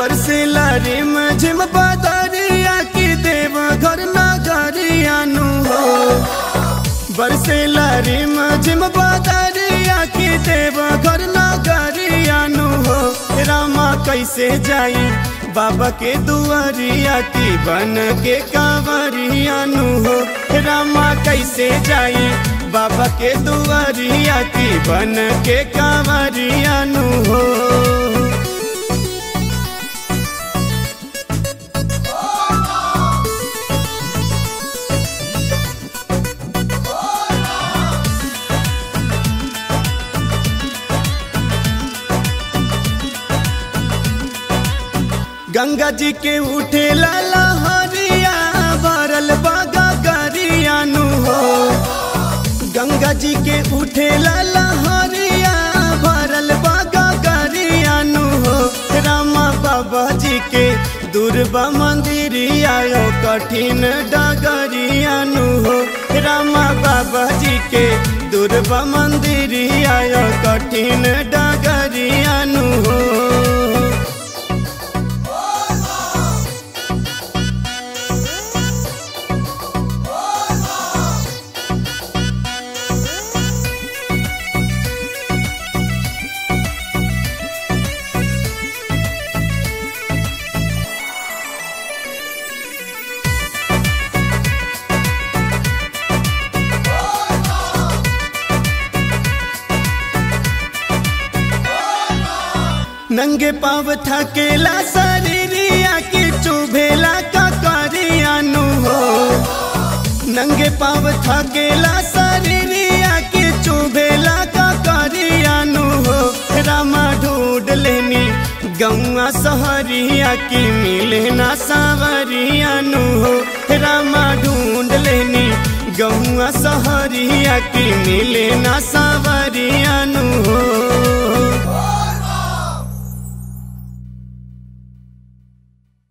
बरसेला रिम झिम बदरिया की देव घर नगरियानु हो बरसेला रिम झिम बदरिया की देव घर नगरियानु हो रामा कैसे जाई बाबा के दुआरिया की बन के कांवरियानु हो रामा कैसे जाई बाबा के दुआरिया की बन के कांवरियानु हो गंगा जी के उठे लाला हरिया भरल बागा गरियानु हो गंगा जी के उठे लाला हरिया भरल बागा गरियानु हो रामा बाबा जी के दुर्बा मंदिरिया यो कठिन डगरियानु हो रामा बाबा जी के दुर्बा मंदिरिया यो कठिन डगरियानु हो नंगे पाव थकेला शरीरिया की चुभेला का करियानु हो नंगे पाव थकेला शरीरिया की चुभेला का करियानु हो रामा ढूंढ लेनी गौआ सहरिया की मिले ना सावरियानु हो रामा ढूंढ लेनी गौआ सहरिया की मिले ना सावरियानु हो